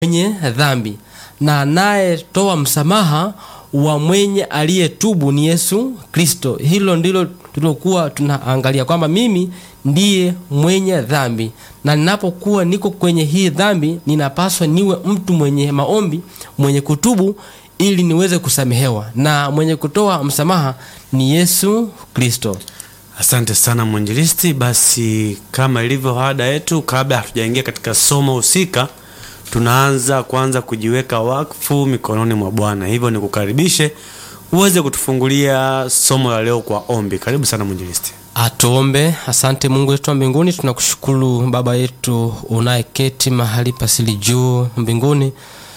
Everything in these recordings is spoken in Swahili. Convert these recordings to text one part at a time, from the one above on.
mwenye dhambi na anayetoa msamaha wa mwenye aliyetubu ni Yesu Kristo. Hilo ndilo tulilokuwa tunaangalia kwamba mimi ndiye mwenye dhambi, na ninapokuwa niko kwenye hii dhambi, ninapaswa niwe mtu mwenye maombi, mwenye kutubu ili niweze kusamehewa, na mwenye kutoa msamaha ni Yesu Kristo. Asante sana mwinjilisti. Basi kama ilivyo ada yetu, kabla hatujaingia katika somo husika, tunaanza kwanza kujiweka wakfu mikononi mwa Bwana. Hivyo nikukaribishe uweze kutufungulia somo la leo kwa ombi. Karibu sana mwinjilisti. Atuombe. Asante Mungu wetu wa mbinguni, tunakushukuru Baba yetu unayeketi mahali pasili juu mbinguni.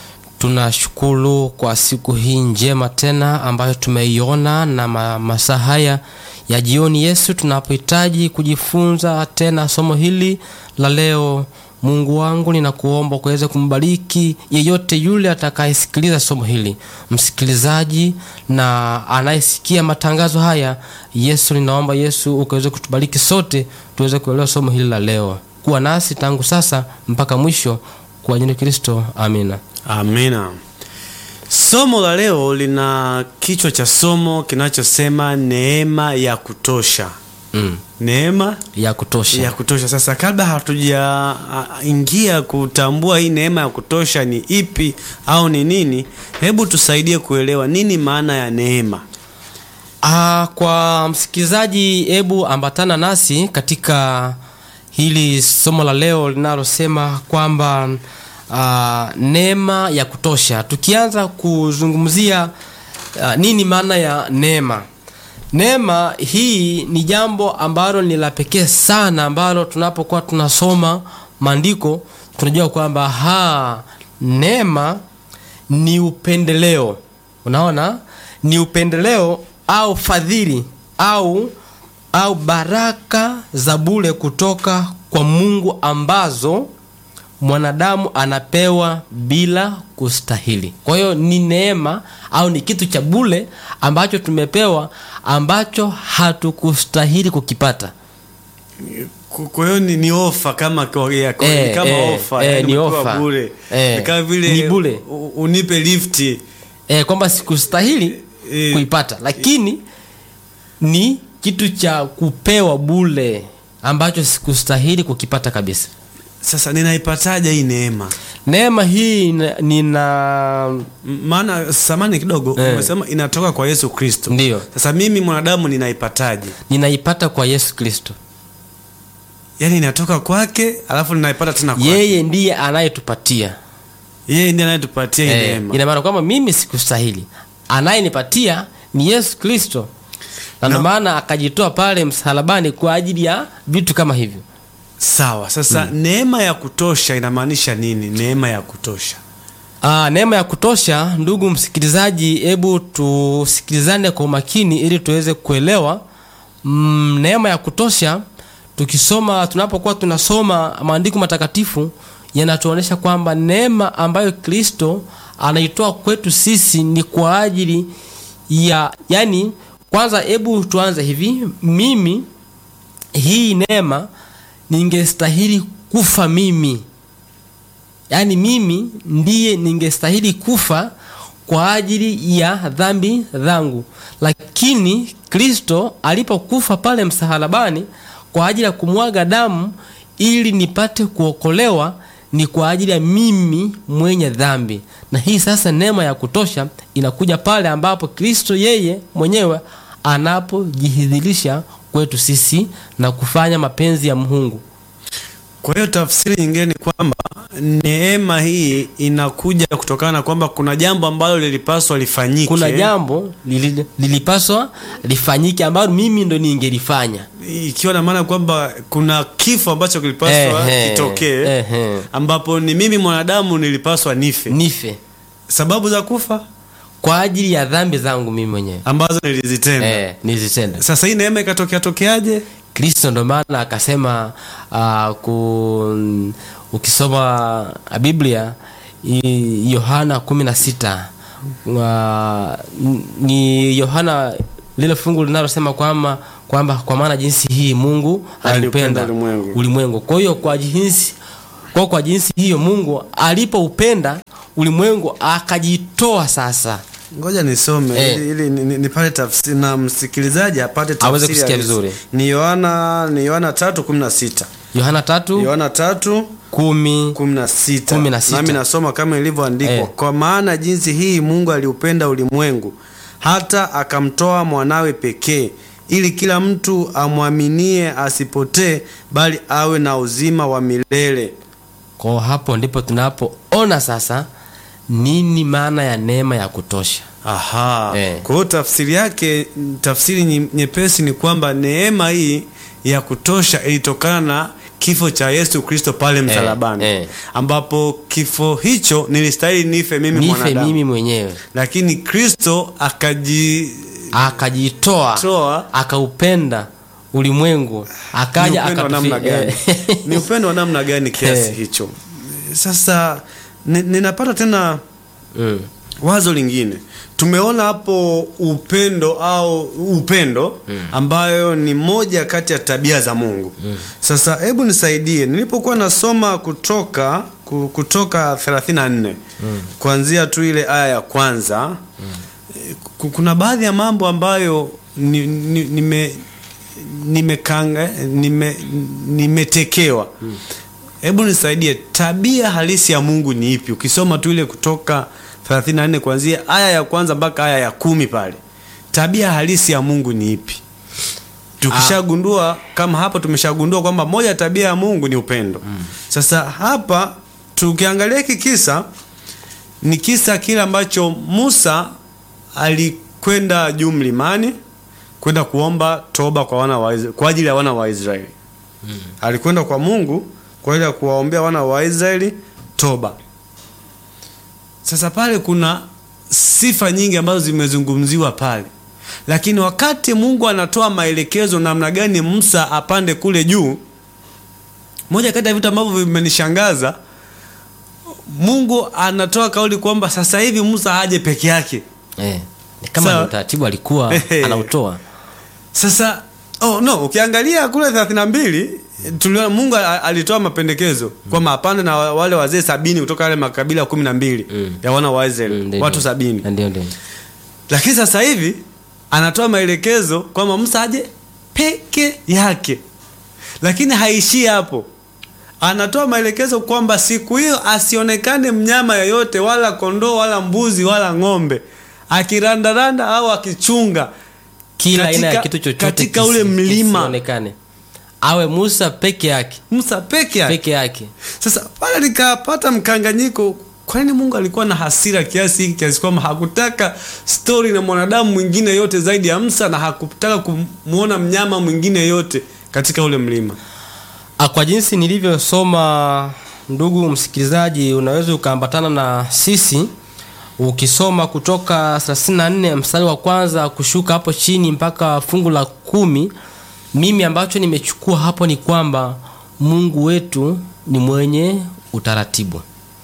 Tunashukuru kwa siku hii njema tena ambayo tumeiona na ma masaa haya ya jioni, Yesu, tunapohitaji kujifunza tena somo hili la leo. Mungu wangu, ninakuomba kuweza kumbariki yeyote yule atakayesikiliza somo hili, msikilizaji na anayesikia matangazo haya. Yesu, ninaomba Yesu ukaweze kutubariki sote tuweze kuelewa somo hili la leo. Kuwa nasi tangu sasa mpaka mwisho, kwa jina la Kristo, amina. Amina. Somo la leo lina kichwa cha somo kinachosema neema ya kutosha. Mm. Neema ya kutosha ya kutosha. Sasa kabla hatujaingia kutambua hii neema ya kutosha ni ipi au ni nini, hebu tusaidie kuelewa nini maana ya neema. Ah, kwa msikilizaji, hebu ambatana nasi katika hili somo la leo linalosema kwamba ah, neema ya kutosha. Tukianza kuzungumzia ah, nini maana ya neema. Neema hii ni jambo ambalo ni la pekee sana, ambalo tunapokuwa tunasoma maandiko tunajua kwamba ha neema ni upendeleo. Unaona, ni upendeleo au fadhili au au baraka za bure kutoka kwa Mungu ambazo mwanadamu anapewa bila kustahili. Kwa hiyo ni neema au ni kitu cha bure ambacho tumepewa ambacho hatukustahili kukipata. Kwa hiyo ni, ni ofa kama kwa, ya, kwa, Eh, ni kama eh, ofa eh, yani ni umepewa ofa. bure Eh, ni kama vile ni bure. u- unipe lifti E, kwamba sikustahili Eh, kuipata, lakini ni kitu cha kupewa bure ambacho sikustahili kukipata kabisa. Sasa ninaipataje hii neema? Neema hii ina- nina M- Maana samani kidogo Eh. umesema inatoka kwa Yesu Kristo. Ndiyo. Sasa mimi mwanadamu ninaipataje? ninaipata kwa Yesu Kristo. Yaani inatoka kwake alafu ninaipata tena kwake. Yeye ndiye anayetupatia. Yeye ndiye anayetupatia hii Eh, neema. ina maana kwamba mimi sikustahili, anayenipatia ni Yesu Kristo, na ndio Na- maana akajitoa pale msalabani kwa ajili ya vitu kama hivyo. Sawa. Sasa neema ya kutosha inamaanisha nini? Neema ya kutosha. Aa, neema ya kutosha, ndugu msikilizaji, hebu tusikilizane kwa umakini ili tuweze kuelewa mm, neema ya kutosha. Tukisoma, tunapokuwa tunasoma maandiko matakatifu yanatuonyesha kwamba neema ambayo Kristo anaitoa kwetu sisi ni kwa ajili ya yani, kwanza hebu tuanze hivi, mimi hii neema ningestahili kufa mimi yaani mimi ndiye ningestahili kufa kwa ajili ya dhambi zangu, lakini Kristo alipokufa pale msalabani kwa ajili ya kumwaga damu ili nipate kuokolewa, ni kwa ajili ya mimi mwenye dhambi. Na hii sasa neema ya kutosha inakuja pale ambapo Kristo yeye mwenyewe anapojihidhirisha kwetu sisi na kufanya mapenzi ya Mungu. Kwa hiyo tafsiri nyingine ni kwamba neema hii inakuja kutokana na kwamba kuna jambo ambalo lilipaswa lifanyike. kuna jambo lili- lilipaswa lifanyike ambalo mimi ndo ningelifanya ikiwa na maana kwamba kuna kifo ambacho kilipaswa Ehe, kitokee ehe. ambapo ni mimi mwanadamu nilipaswa nife. nife Sababu za kufa kwa ajili ya dhambi zangu mimi mwenyewe ambazo nilizitenda. eh, nizitenda Sasa hii neema ikatokea tokeaje? kristo ndo maana akasema uh, ku, ukisoma biblia i- yohana kumi na sita uh, ni yohana lile fungu linalosema kwamba kwamba kwa maana jinsi hii mungu Aliupenda aliupenda ulimwengu. ulimwengu kwa hiyo kwa jinsi kwa kwa jinsi hiyo mungu alipoupenda ulimwengu akajitoa sasa ngoja nisome Eh. ili, ili ni- ni- nipate tafsiri na msikilizaji apate tafsiri Aweze kusikia halisi. vizuri. ni yohana ni yohana tatu kumi na sita yohana tatu yohana tatu kumi kumi na sita Kumi na sita. nami nasoma kama ilivyoandikwa Eh. kwa maana jinsi hii mungu aliupenda ulimwengu hata akamtoa mwanawe pekee ili kila mtu amwaminie asipotee bali awe na uzima wa milele kwa hapo ndipo tunapoona sasa nini maana ya neema ya kutosha aha Eh. kwa hiyo tafsiri yake tafsiri nye- nyepesi ni kwamba neema hii ya kutosha ilitokana na kifo cha yesu kristo pale msalabani eh. ambapo kifo hicho nilistahili nife mimi nife mwanadamu mimi mwenyewe lakini kristo akaji akajitoa Toa. akaupenda ulimwengu ni akaja upendo wa akatufi- namna gani eh. ni upendo wa namna gani kiasi Eh. hicho sasa ni- ninapata tena Mm. wazo lingine tumeona hapo upendo au upendo ambayo ni moja kati ya tabia za mungu sasa hebu nisaidie nilipokuwa nasoma kutoka ku- kutoka 34 kuanzia tu ile aya ya kwanza eh, ku- kuna baadhi ya mambo ambayo ni, ni, nime nimekanga nime, nimetekewa hebu nisaidie tabia halisi ya mungu ni ipi ukisoma tu ile kutoka 34 kuanzia aya ya kwanza mpaka aya ya kumi pale tabia halisi ya mungu ni ipi tukishagundua kama hapo tumeshagundua kwamba moja ya tabia ya mungu ni upendo sasa hapa tukiangalia hiki kisa ni kisa kile ambacho musa alikwenda juu mlimani kwenda kuomba toba kwa wana wa Isra- kwa ajili ya wana wa israeli alikwenda kwa mungu kwa ajili ya kuwaombea wana wa israeli toba sasa pale kuna sifa nyingi ambazo zimezungumziwa pale lakini wakati mungu anatoa maelekezo namna gani musa apande kule juu moja kati ya vitu ambavyo vimenishangaza mungu anatoa kauli kwamba sasa hivi musa aje peke yake Eh. Ni kama Sawa. ni utaratibu alikuwa Ehe. anautoa sasa oh, no ukiangalia kule 32 tuliona mungu a- alitoa mapendekezo kwamba apande na wa- wale wazee sabini kutoka yale makabila kumi na mbili Mm. ya wana wa israeli Mm, ndio, watu ndio. sabini ndio ndio lakini sasa hivi anatoa maelekezo kwamba musa aje peke yake lakini haishii hapo anatoa maelekezo kwamba siku hiyo asionekane mnyama yoyote wala kondoo wala mbuzi wala ng'ombe akirandaranda au akichunga kila aina ya Katika- kitu chochote katika kisi- ule mlima. kisionekane awe musa peke yake musa peke yake peke yake sasa pale nikapata mkanganyiko kwa nini mungu alikuwa na hasira kiasi hiki kiasi kwamba hakutaka stori na mwanadamu mwingine yote zaidi ya msa na hakutaka kumwona mnyama mwingine yote katika ule mlima Ah, kwa jinsi nilivyosoma ndugu msikilizaji unaweza ukaambatana na sisi ukisoma kutoka 34 mstari wa kwanza kushuka hapo chini mpaka fungu la kumi mimi ambacho nimechukua hapo ni kwamba mungu wetu ni mwenye utaratibu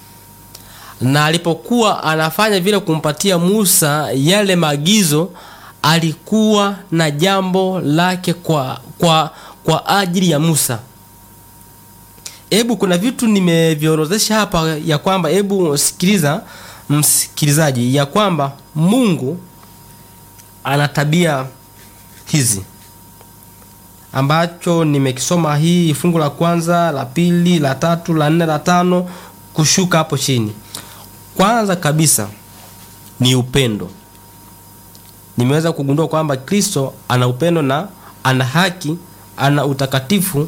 na alipokuwa anafanya vile kumpatia musa yale maagizo alikuwa na jambo lake kwa, kwa, kwa ajili ya musa hebu kuna vitu nimeviorodhesha hapa ya kwamba hebu sikiliza msikilizaji ya kwamba mungu ana tabia hizi ambacho nimekisoma hii fungu la kwanza la pili la tatu la nne la tano kushuka hapo chini kwanza kabisa ni upendo nimeweza kugundua kwamba kristo ana upendo na ana haki ana utakatifu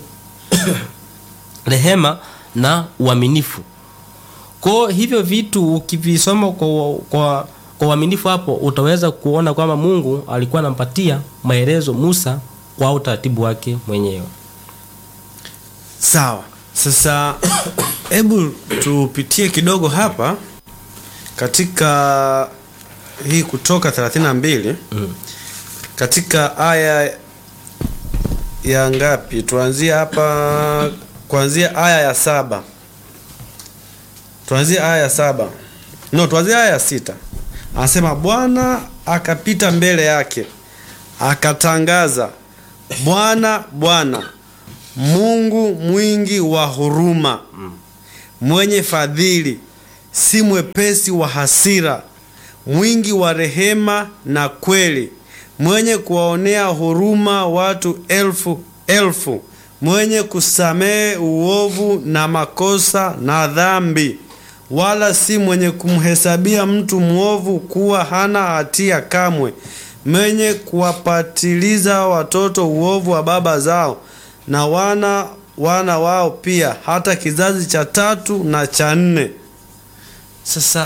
rehema na uaminifu kwao hivyo vitu ukivisoma kwa, kwa, kwa uaminifu hapo utaweza kuona kwamba mungu alikuwa anampatia maelezo musa kwa utaratibu wake mwenyewe sawa sasa hebu tupitie kidogo hapa katika hii kutoka 32 mm. katika aya ya ngapi tuanzie hapa kuanzia aya ya saba tuanzie aya ya saba no tuanzie aya ya sita anasema bwana akapita mbele yake akatangaza bwana bwana mungu mwingi wa huruma mwenye fadhili, si mwepesi wa hasira, mwingi wa rehema na kweli, mwenye kuwaonea huruma watu elfu elfu, mwenye kusamehe uovu na makosa na dhambi, wala si mwenye kumhesabia mtu mwovu kuwa hana hatia kamwe, mwenye kuwapatiliza watoto uovu wa baba zao na wana wana wao pia, hata kizazi cha tatu na cha nne. Sasa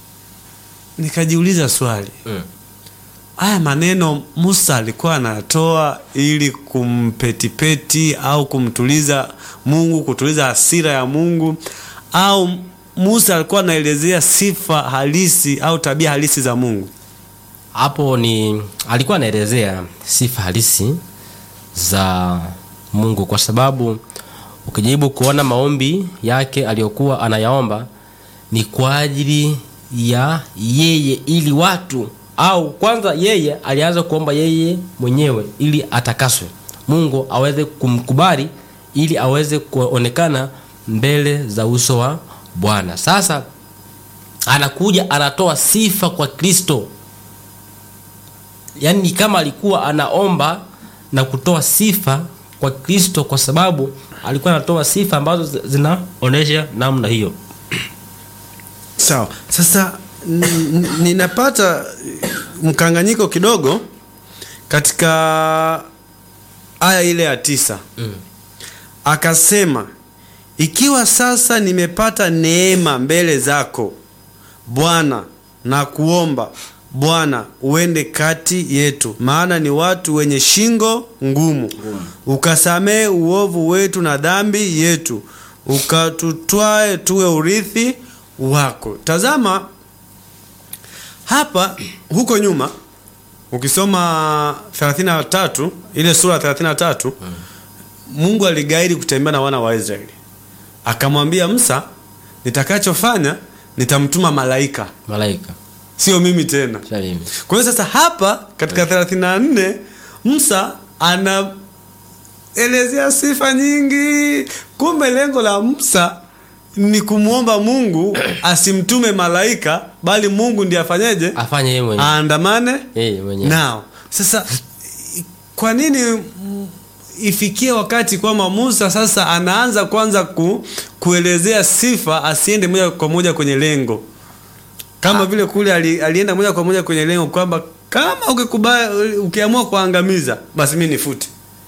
nikajiuliza swali Mm. haya maneno Musa alikuwa anatoa ili kumpetipeti au kumtuliza Mungu, kutuliza hasira ya Mungu, au Musa alikuwa anaelezea sifa halisi au tabia halisi za Mungu? hapo ni alikuwa anaelezea sifa halisi za Mungu kwa sababu ukijaribu kuona maombi yake aliyokuwa anayaomba ni kwa ajili ya yeye ili watu au kwanza yeye alianza kuomba yeye mwenyewe ili atakaswe Mungu aweze kumkubali ili aweze kuonekana mbele za uso wa Bwana sasa anakuja anatoa sifa kwa Kristo yaani ni kama alikuwa anaomba na kutoa sifa kwa Kristo kwa sababu alikuwa anatoa sifa ambazo zi- zinaonyesha namna hiyo. Sawa. Sasa n- n- ninapata mkanganyiko kidogo katika aya ile ya tisa. Mm. Akasema, ikiwa sasa nimepata neema mbele zako Bwana, na kuomba Bwana uende kati yetu, maana ni watu wenye shingo ngumu, ukasamehe uovu wetu na dhambi yetu, ukatutwae tuwe urithi wako. Tazama hapa, huko nyuma ukisoma 33 ile sura ya 33 Mungu aligairi kutembea na wana wa Israeli, akamwambia Musa, nitakachofanya nitamtuma malaika, Malaika sio mimi tena. Shalimi. Kwa hiyo sasa hapa katika 34 Musa anaelezea sifa nyingi. Kumbe lengo la Musa ni kumwomba Mungu asimtume malaika, bali Mungu ndiye afanyeje? afanye yeye mwenyewe Aandamane yeye mwenyewe. nao. Sasa i- kwa nini mm, ifikie wakati kwamba Musa sasa anaanza kwanza ku, kuelezea sifa, asiende moja kwa moja kwenye lengo, kama vile kule ali, alienda moja kwa moja kwenye lengo kwamba kama ukikubali, ukiamua kuangamiza basi mimi nifute.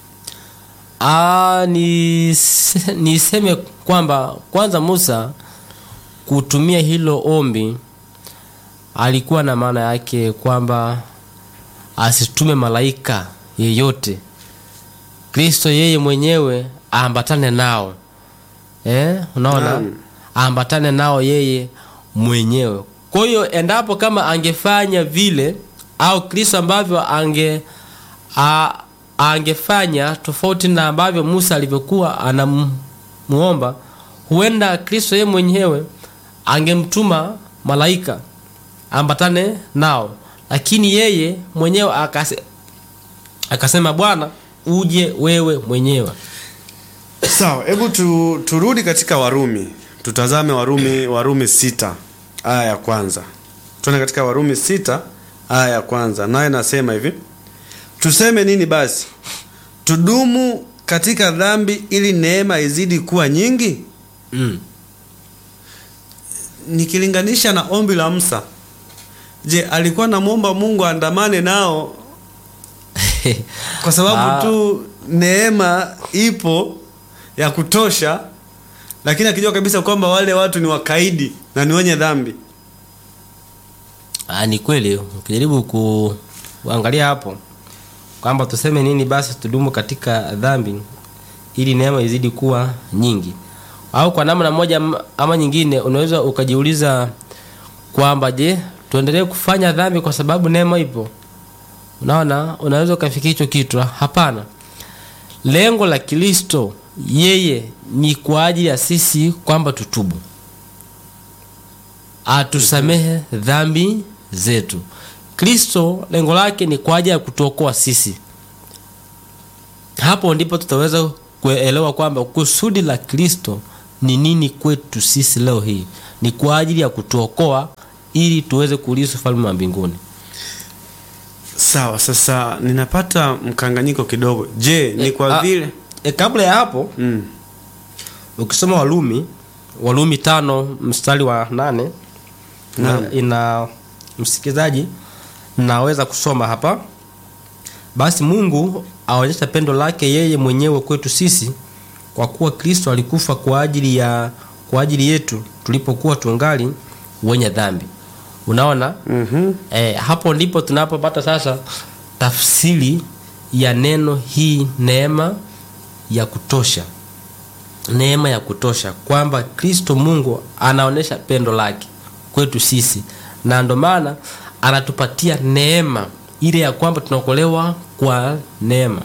Ah, ni niseme kwamba kwanza Musa kutumia hilo ombi alikuwa na maana yake kwamba asitume malaika yeyote, Kristo yeye mwenyewe aambatane nao eh, unaona Naam. aambatane nao yeye mwenyewe. Kwa hiyo endapo kama angefanya vile au Kristo ambavyo ange a, angefanya tofauti na ambavyo Musa alivyokuwa anamuomba, huenda Kristo yeye mwenyewe angemtuma malaika ambatane nao, lakini yeye mwenyewe akase, akasema Bwana uje wewe mwenyewe. Sawa, hebu tu, turudi katika Warumi, tutazame Warumi, Warumi sita aya ya kwanza. Tuone katika Warumi sita aya ya kwanza, naye nasema hivi: tuseme nini basi? Tudumu katika dhambi ili neema izidi kuwa nyingi? Mm. Nikilinganisha na ombi la Musa, je, alikuwa namwomba Mungu aandamane nao kwa sababu Ah. tu neema ipo ya kutosha, lakini akijua kabisa kwamba wale watu ni wakaidi na ni wenye dhambi. Ah, ni kweli ukijaribu ku, kuangalia hapo kwamba tuseme nini basi tudumu katika dhambi ili neema izidi kuwa nyingi, au kwa namna moja am- ama nyingine unaweza ukajiuliza kwamba je, tuendelee kufanya dhambi kwa sababu neema ipo? Unaona, unaweza ukafikia hicho kitu. Hapana, lengo la Kristo yeye ni kwa ajili ya sisi kwamba tutubu atusamehe dhambi zetu. Kristo lengo lake ni kwa ajili ya kutuokoa sisi. Hapo ndipo tutaweza kuelewa kwamba kusudi la Kristo ni nini kwetu sisi leo hii ni kwa ajili ya kutuokoa ili tuweze kuulisi ufalme wa mbinguni sawa sasa ninapata mkanganyiko kidogo je ni kwa Ah, vile e, kabla ya hapo mm. ukisoma walumi walumi tano mstari wa nane Naam. na ina msikilizaji naweza kusoma hapa basi mungu aonyesha pendo lake yeye mwenyewe kwetu sisi kwa kuwa kristo alikufa kwa ajili ya kwa ajili yetu tulipokuwa tungali wenye dhambi unaona mm-hmm. e, hapo ndipo tunapopata sasa tafsiri ya neno hii neema ya kutosha neema ya kutosha kwamba kristo mungu anaonyesha pendo lake kwetu sisi na ndo maana anatupatia neema ile ya kwamba tunaokolewa kwa neema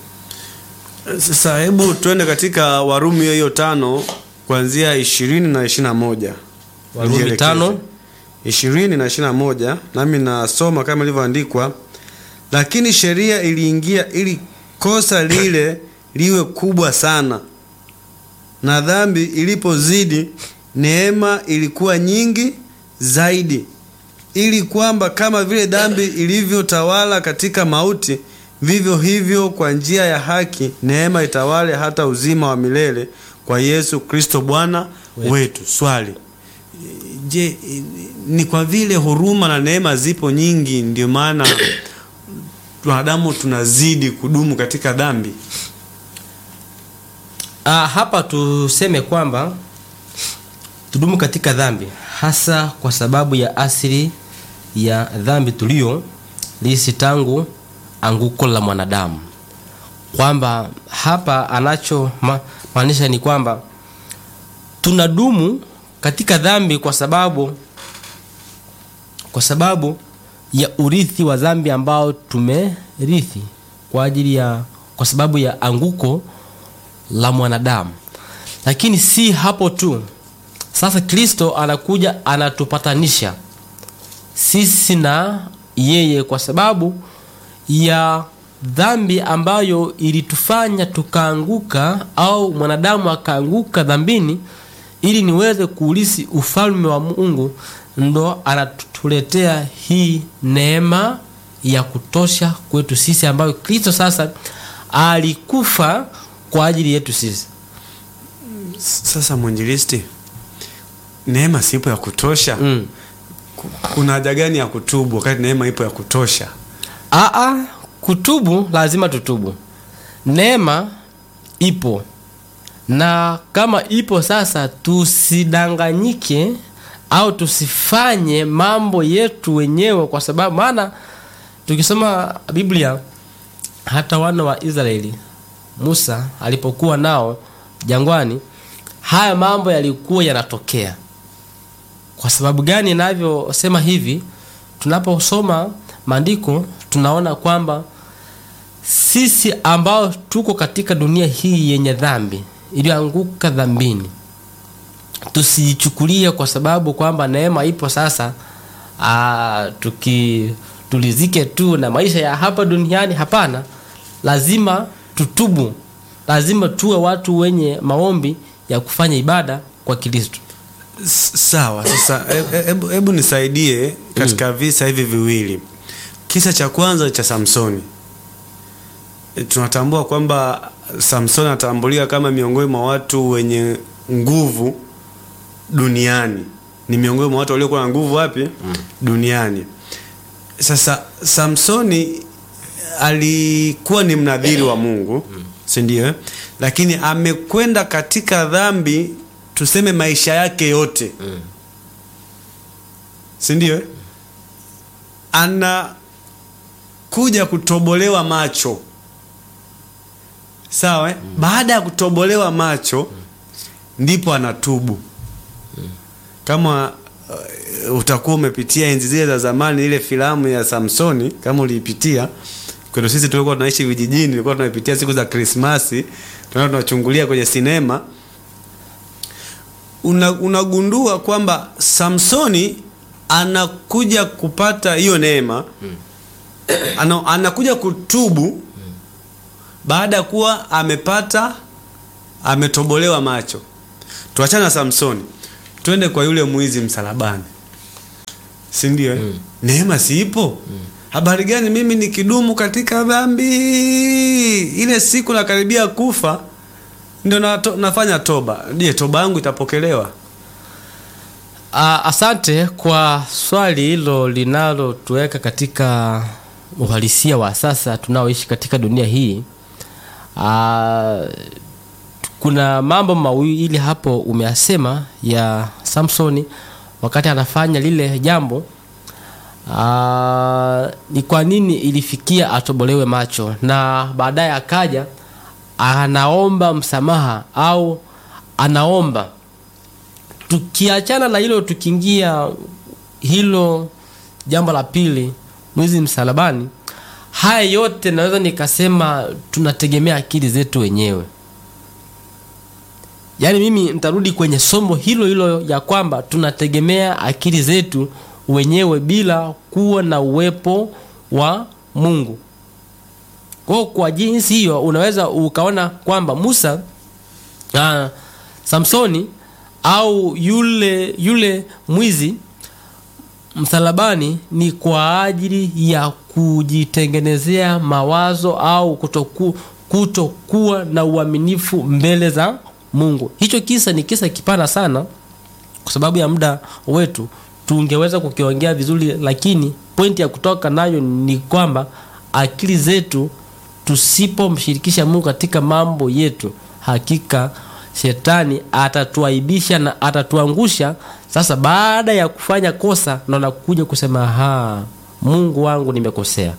sasa hebu tuende katika warumi hiyo hiyo tano kuanzia ishirini na ishiri na moja warumi Nijielekeze. tano ishirini na ishiri na moja nami nasoma kama ilivyoandikwa lakini sheria iliingia ili kosa lile liwe kubwa sana na dhambi ilipozidi neema ilikuwa nyingi zaidi ili kwamba kama vile dhambi ilivyotawala katika mauti vivyo hivyo kwa njia ya haki neema itawale hata uzima wa milele kwa yesu kristo bwana Wetu. wetu swali je ni kwa vile huruma na neema zipo nyingi ndio maana wanadamu tunazidi kudumu katika dhambi Ah, hapa tuseme kwamba tudumu katika dhambi hasa kwa sababu ya asili ya dhambi tulio lisi tangu anguko la mwanadamu kwamba hapa anacho ma, maanisha ni kwamba tunadumu katika dhambi kwa sababu kwa sababu ya urithi wa dhambi ambao tumerithi kwa ajili ya kwa sababu ya anguko la mwanadamu lakini si hapo tu sasa kristo anakuja anatupatanisha sisi na yeye kwa sababu ya dhambi ambayo ilitufanya tukaanguka au mwanadamu akaanguka dhambini ili niweze kuulisi ufalme wa mungu ndo anatuletea hii neema ya kutosha kwetu sisi ambayo kristo sasa alikufa kwa ajili yetu sisi sasa mwinjilisti neema sipo ya kutosha mm. Ku- kuna haja gani ya kutubu wakati neema ipo ya kutosha Aa, kutubu lazima tutubu neema ipo na kama ipo sasa tusidanganyike au tusifanye mambo yetu wenyewe kwa sababu maana tukisoma biblia hata wana wa israeli musa alipokuwa nao jangwani haya mambo yalikuwa yanatokea kwa sababu gani inavyosema hivi tunaposoma maandiko tunaona kwamba sisi ambao tuko katika dunia hii yenye dhambi iliyoanguka dhambini tusiichukulie kwa sababu kwamba neema ipo sasa aa, tuki tulizike tu na maisha ya hapa duniani hapana lazima tutubu lazima tuwe watu wenye maombi ya kufanya ibada kwa kristo S- sawa sasa he- he- hebu hebu nisaidie katika visa hivi viwili kisa cha kwanza cha samsoni E, tunatambua kwamba samsoni anatambulika kama miongoni mwa watu wenye nguvu duniani ni miongoni mwa watu waliokuwa na nguvu wapi mm. duniani sasa samsoni alikuwa ni mnadhiri wa mungu mm. sindio lakini amekwenda katika dhambi tuseme maisha yake yote Mm. sindio anakuja kutobolewa macho sawa mm. baada ya kutobolewa macho mm. ndipo anatubu mm. kama uh, utakuwa umepitia enzi zile za zamani ile filamu ya samsoni kama uliipitia kwetu sisi tulikuwa tunaishi vijijini tulikuwa tunaipitia siku za krismasi tunaenda tunachungulia kwenye sinema una, unagundua kwamba samsoni anakuja kupata hiyo neema ana, anakuja kutubu baada ya kuwa amepata ametobolewa macho tuachane na Samsoni, twende kwa yule mwizi msalabani, si ndio? eh? Neema si ipo? Habari gani mimi nikidumu katika dhambi, ile siku nakaribia kufa, ndio nato, nafanya toba. Je, toba yangu itapokelewa? Ah, asante kwa swali hilo linalotuweka katika uhalisia wa sasa tunaoishi katika dunia hii. Ah, kuna mambo mawili hapo umeyasema ya Samsoni wakati anafanya lile jambo. Ah, ni kwa nini ilifikia atobolewe macho na baadaye akaja anaomba msamaha au anaomba tukiachana na hilo tukiingia hilo jambo la pili mwizi msalabani haya yote naweza nikasema tunategemea akili zetu wenyewe yaani mimi nitarudi kwenye somo hilo hilo ya kwamba tunategemea akili zetu wenyewe bila kuwa na uwepo wa mungu kwao kwa jinsi hiyo unaweza ukaona kwamba musa ah, samsoni au yule yule mwizi msalabani ni kwa ajili ya kujitengenezea mawazo au kutoku, kutokuwa na uaminifu mbele za mungu hicho kisa ni kisa kipana sana kwa sababu ya muda wetu tungeweza kukiongea vizuri lakini pointi ya kutoka nayo ni kwamba akili zetu tusipomshirikisha mungu katika mambo yetu hakika shetani atatuaibisha na atatuangusha sasa baada ya kufanya kosa ndo nakuja kusema ha mungu wangu nimekosea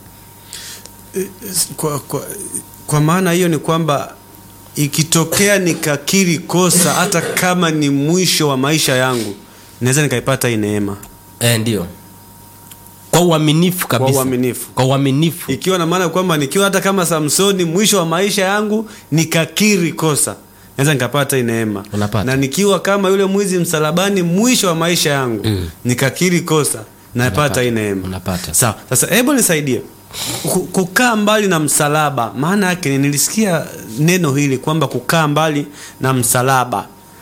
Kwa, kwa, kwa maana hiyo ni kwamba ikitokea nikakiri kosa, hata kama ni mwisho wa maisha yangu, naweza nikaipata hii neema e, ndio kwa uaminifu kabisa kwa uaminifu. kwa uaminifu ikiwa na maana kwamba nikiwa hata kama Samsoni mwisho wa maisha yangu nikakiri kosa naweza nikapata hii neema Unapata. na nikiwa kama yule mwizi msalabani mwisho wa maisha yangu Mm. nikakiri kosa napata Unapata. hii neema Unapata. sawa sasa hebu nisaidie Ku- kukaa mbali na msalaba maana yake ni- nilisikia neno hili kwamba kukaa mbali na msalaba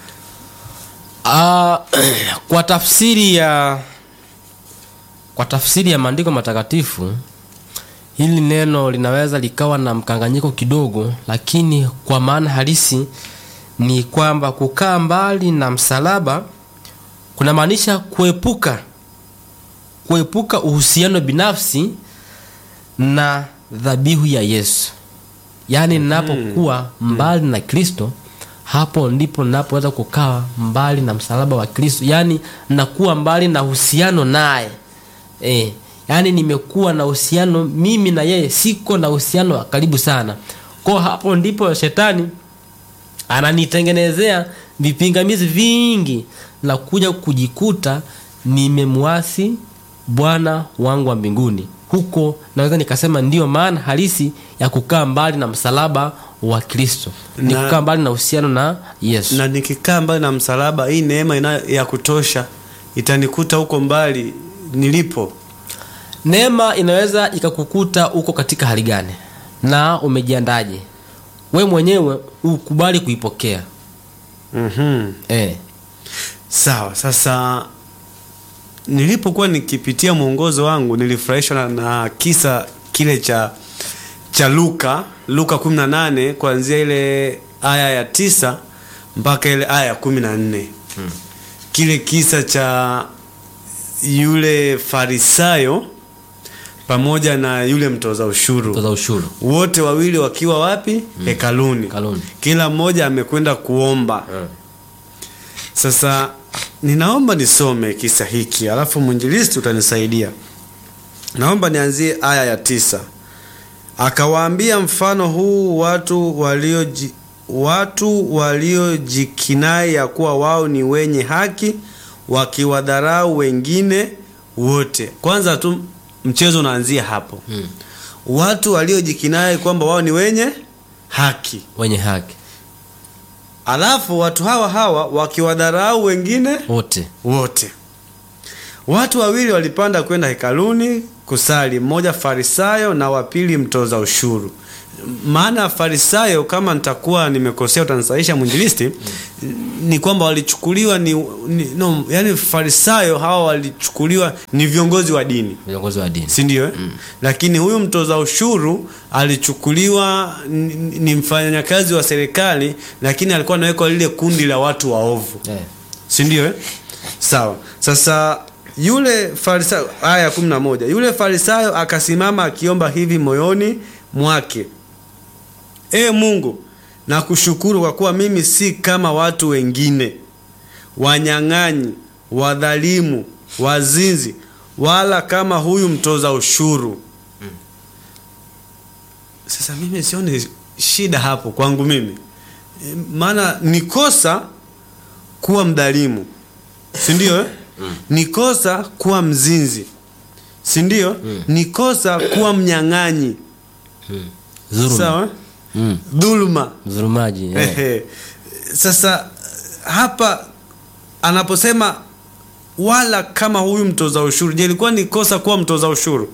Ah, kwa tafsiri ya kwa tafsiri ya maandiko matakatifu hili neno linaweza likawa na mkanganyiko kidogo lakini kwa maana halisi ni kwamba kukaa mbali na msalaba kunamaanisha kuepuka kuepuka uhusiano binafsi na dhabihu ya yesu yaani ninapokuwa mbali na kristo hapo ndipo ninapoweza kukaa mbali na msalaba wa kristo yaani nakuwa mbali na uhusiano naye e, yaani nimekuwa na uhusiano mimi na yeye siko na uhusiano wa karibu sana ko hapo ndipo shetani ananitengenezea vipingamizi vingi na kuja kujikuta nimemwasi bwana wangu wa mbinguni huko naweza nikasema ndiyo maana halisi ya kukaa mbali na msalaba wa kristo ni Na- kukaa mbali na uhusiano na yesu na nikikaa mbali na msalaba hii neema ina, ya kutosha itanikuta huko mbali nilipo neema inaweza ikakukuta uko katika hali gani na umejiandaje we mwenyewe ukubali kuipokea mm-hmm. e. sawa sasa nilipokuwa nikipitia mwongozo wangu nilifurahishwa na, na kisa kile cha cha luka luka 18 kuanzia ile aya ya tisa mpaka ile aya ya kumi na nne hmm. kile kisa cha yule farisayo pamoja na yule mtoza ushuru toza ushuru wote wawili wakiwa wapi hekaluni Hekaluni. kila mmoja amekwenda kuomba sasa ninaomba nisome kisa hiki alafu mwinjilisti utanisaidia naomba nianzie aya ya tisa akawaambia mfano huu watu walioji watu waliojikinai ya kuwa wao ni wenye haki wakiwadharau wengine wote kwanza tu mchezo unaanzia hapo Hmm. watu waliojikinai kwamba wao ni wenye haki wenye haki alafu watu hawa hawa wakiwadharau wengine wote wote watu wawili walipanda kwenda hekaluni kusali mmoja farisayo na wapili mtoza ushuru maana ya farisayo kama nitakuwa nimekosea utanisahisha mwinjilisti ni kwamba walichukuliwa ni, ni no, yani farisayo hawa walichukuliwa ni viongozi wa dini viongozi wa dini si ndio eh? lakini huyu mtoza ushuru alichukuliwa ni, ni mfanyakazi wa serikali lakini alikuwa anawekwa lile kundi la watu waovu eh. si ndio eh? sawa sasa yule farisayo aya ya kumi na moja yule farisayo akasimama akiomba hivi moyoni mwake e mungu nakushukuru kwa kuwa mimi si kama watu wengine wanyang'anyi wadhalimu wazinzi wala kama huyu mtoza ushuru sasa mimi sioni shida hapo kwangu mimi E, maana ni kosa kuwa mdhalimu si ndio eh? ni kosa kuwa mzinzi si ndio ni kosa kuwa mnyang'anyi Dhuluma. sawa Mm. dhuluma Dhulumaji eh. Ehe. sasa hapa anaposema wala kama huyu mtoza ushuru je ilikuwa ni kosa kuwa mtoza ushuru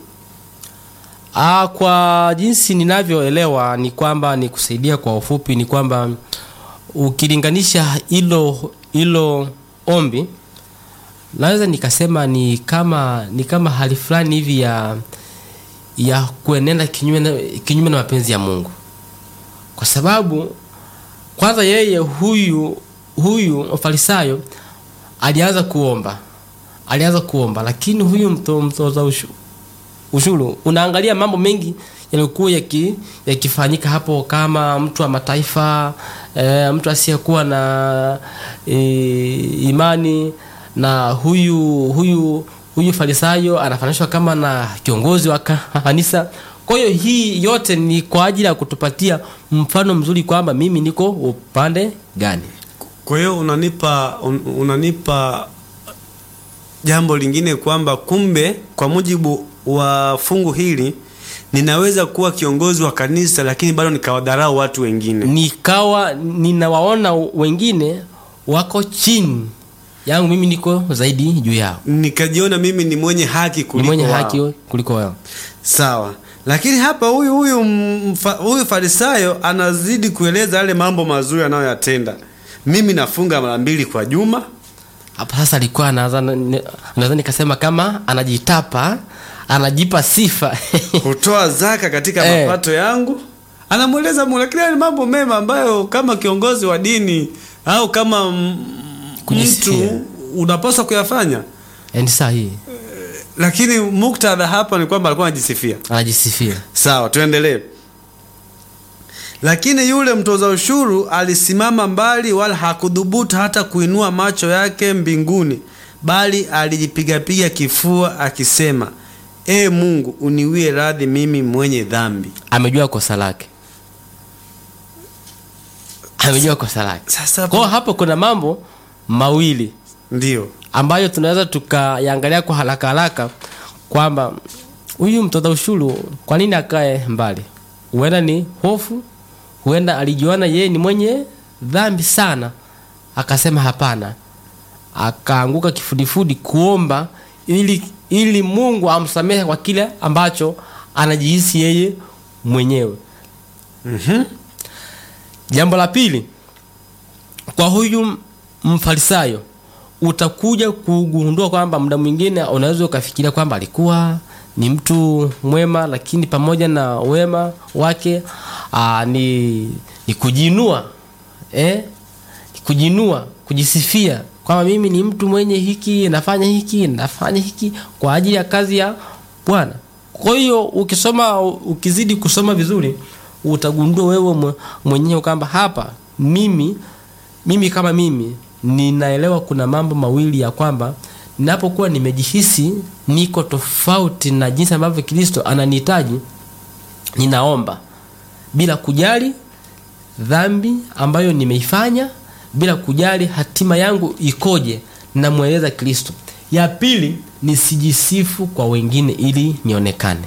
Ah, kwa jinsi ninavyoelewa ni kwamba ni kusaidia kwa ufupi ni kwamba ukilinganisha hilo hilo ombi naweza nikasema ni kama ni kama hali fulani hivi ya ya kuenenda kinyume na, kinyume na mapenzi ya Mungu kwa sababu kwanza yeye huyu huyu farisayo alianza kuomba alianza kuomba lakini huyu mto, mtoza ushu, ushuru unaangalia mambo mengi yaliyokuwa yaki- yakifanyika hapo kama mtu wa mataifa e, mtu asiyekuwa na e, imani na huyu huyu huyu farisayo anafananishwa kama na kiongozi wa kanisa kwa hiyo hii yote ni kwa ajili ya kutupatia mfano mzuri kwamba mimi niko upande gani kwa hiyo unanipa un, unanipa jambo lingine kwamba kumbe kwa mujibu wa fungu hili ninaweza kuwa kiongozi wa kanisa lakini bado nikawadharau watu wengine nikawa ninawaona wengine wako chini yangu mimi niko zaidi juu yao nikajiona mimi ni mwenye haki ni kuliko mwenye wao. haki kuliko wao sawa lakini hapa huyu huyu mfa- huyu farisayo anazidi kueleza yale mambo mazuri anayoyatenda mimi nafunga mara mbili kwa juma hapo sasa alikuwa anaanza naweza nikasema kama anajitapa anajipa sifa kutoa zaka katika Eh. mapato yangu anamweleza Mungu lakini haya ni mambo mema ambayo kama kiongozi wa dini au kama m- Kujisifia. mtu unapaswa kuyafanya ni sahihi lakini muktadha hapa ni kwamba alikuwa anajisifia anajisifia sawa tuendelee lakini yule mtoza ushuru alisimama mbali wala hakudhubutu hata kuinua macho yake mbinguni bali alijipigapiga kifua akisema e mungu uniwie radhi mimi mwenye dhambi amejua kosa lake amejua kosa lake sasa kwao hapo kuna mambo mawili ndio ambayo tunaweza tukayangalia kwa haraka haraka kwamba huyu mtoza ushuru kwa nini akae mbali huenda ni hofu huenda alijiona yeye ni mwenye dhambi sana akasema hapana akaanguka kifudifudi kuomba ili ili mungu amsamehe kwa kile ambacho anajihisi yeye mwenyewe Mhm. jambo la pili kwa huyu mfarisayo utakuja kugundua kwamba muda mwingine unaweza ukafikiria kwamba alikuwa ni mtu mwema lakini pamoja na wema wake aa, ni, ni kujiinua eh? Ni kujiinua kujisifia kwamba mimi ni mtu mwenye hiki nafanya hiki nafanya hiki kwa ajili ya kazi ya bwana kwa hiyo ukisoma ukizidi kusoma vizuri utagundua wewe mwe- mwenyewe kwamba hapa mimi mimi kama mimi ninaelewa kuna mambo mawili ya kwamba ninapokuwa nimejihisi niko tofauti na jinsi ambavyo kristo ananihitaji ninaomba bila kujali dhambi ambayo nimeifanya bila kujali hatima yangu ikoje namweleza kristo ya pili nisijisifu kwa wengine ili nionekane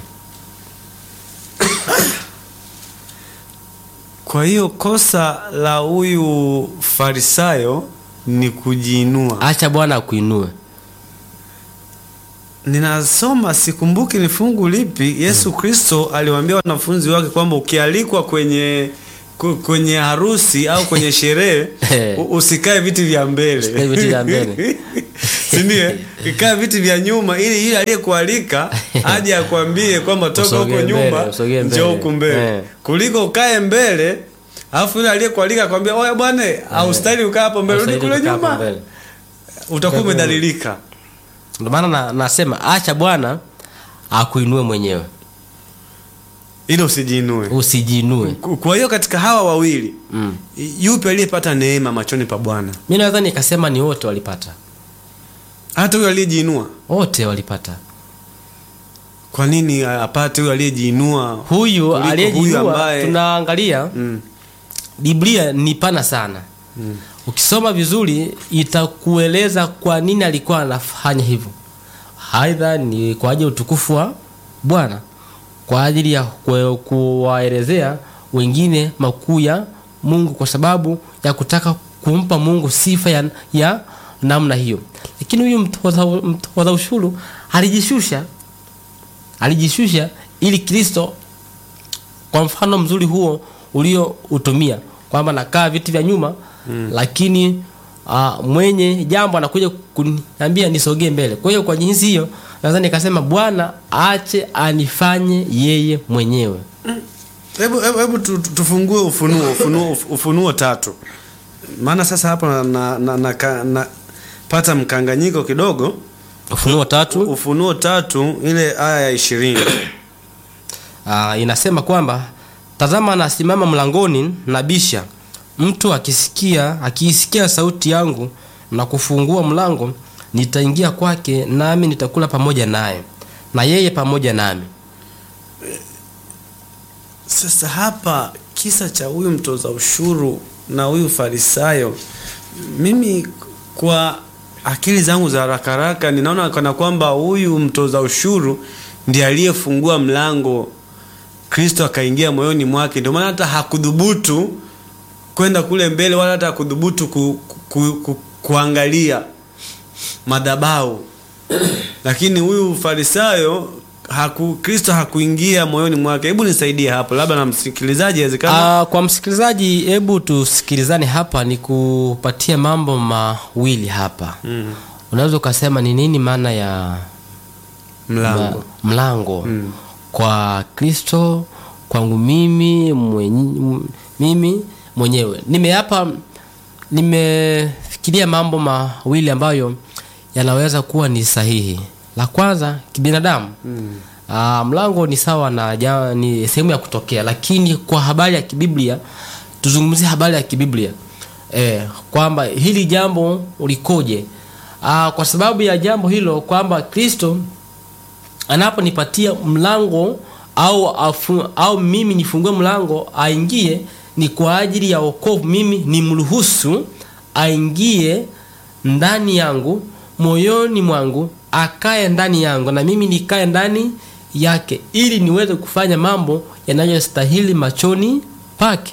kwa hiyo kosa la huyu farisayo ni kujiinua acha bwana akuinue ninasoma sikumbuki ni fungu lipi yesu kristo aliwaambia wanafunzi wake kwamba ukialikwa kwenye ku- kwenye harusi au kwenye sherehe u- usikae viti vya mbele Usikae viti vya mbele. sindio ikae viti vya nyuma ili ili aliyekualika aje akwambie kwamba toka Usogee huko mbele, nyuma usogee njoo mbele. huku mbele Eh. kuliko ukae mbele alafu yule aliyekualika akwambia oya bwana haustahili ukaa hapo mbele rudi Usaidi kule kukaa hapo nyuma mbele. utakuwa umedhalilika ndio maana na, nasema acha bwana akuinue mwenyewe ili usijiinue usijiinue Ku- kwa hiyo katika hawa wawili mm. yupi aliyepata neema machoni pa bwana mi naweza nikasema ni wote walipata hata huyo aliyejiinua wote walipata kwa nini apate huyo aliyejiinua huyu kuliko aliyejiinua ambaye- tunaangalia mm. biblia ni pana sana Mm. ukisoma vizuri itakueleza kwa nini alikuwa anafanya hivyo aidha ni kwa ajili ya utukufu wa bwana kwa ajili ya kue- kuwaelezea wengine makuu ya mungu kwa sababu ya kutaka kumpa mungu sifa ya, ya namna hiyo lakini huyu mtoza, mtoza ushuru alijishusha alijishusha ili kristo kwa mfano mzuri huo ulioutumia kwamba nakaa viti vya nyuma mm. lakini uh, mwenye jambo anakuja kuniambia nisogee mbele kwa hiyo kwa jinsi hiyo naweza nikasema bwana ache anifanye yeye mwenyewe hebu hebu, hebu tu, tu- tufungue ufunuo ufunuo uf- ufunuo tatu maana sasa hapo na, na, na, na, na, na pata mkanganyiko kidogo ufunuo tatu ufunuo tatu ile aya ya ishirini uh, inasema kwamba tazama anasimama mlangoni na bisha mtu akisikia akiisikia sauti yangu na kufungua mlango nitaingia kwake nami nitakula pamoja naye na yeye pamoja nami sasa hapa kisa cha huyu mtoza ushuru na huyu farisayo mimi kwa akili zangu za haraka haraka ninaona kana kwamba huyu mtoza ushuru ndiye aliyefungua mlango kristo akaingia moyoni mwake ndio maana hata hakudhubutu kwenda kule mbele wala hata hakudhubutu ku, ku, ku, kuangalia madhabau lakini huyu farisayo haku, kristo hakuingia moyoni mwake hebu nisaidie hapo labda na msikilizaji awezekana Uh, kwa msikilizaji hebu tusikilizane hapa ni kupatia mambo mawili hapa mm. unaweza ukasema ni nini maana ya mlango ma- mlango Mm. kwa kristo kwangu mimi mwenye, m- mimi mwenyewe nimeapa nimefikiria mambo mawili ambayo yanaweza kuwa ni sahihi la kwanza kibinadamu Mm. Aa, mlango ni sawa na ja, ni sehemu ya kutokea lakini kwa habari ya kibiblia tuzungumzie habari ya kibiblia e, kwamba hili jambo ulikoje Aa, kwa sababu ya jambo hilo kwamba kristo anaponipatia mlango au, afu, au mimi nifungue mlango aingie ni kwa ajili ya wokovu mimi nimruhusu aingie ndani yangu moyoni mwangu akae ndani yangu na mimi nikae ndani yake ili niweze kufanya mambo yanayostahili machoni pake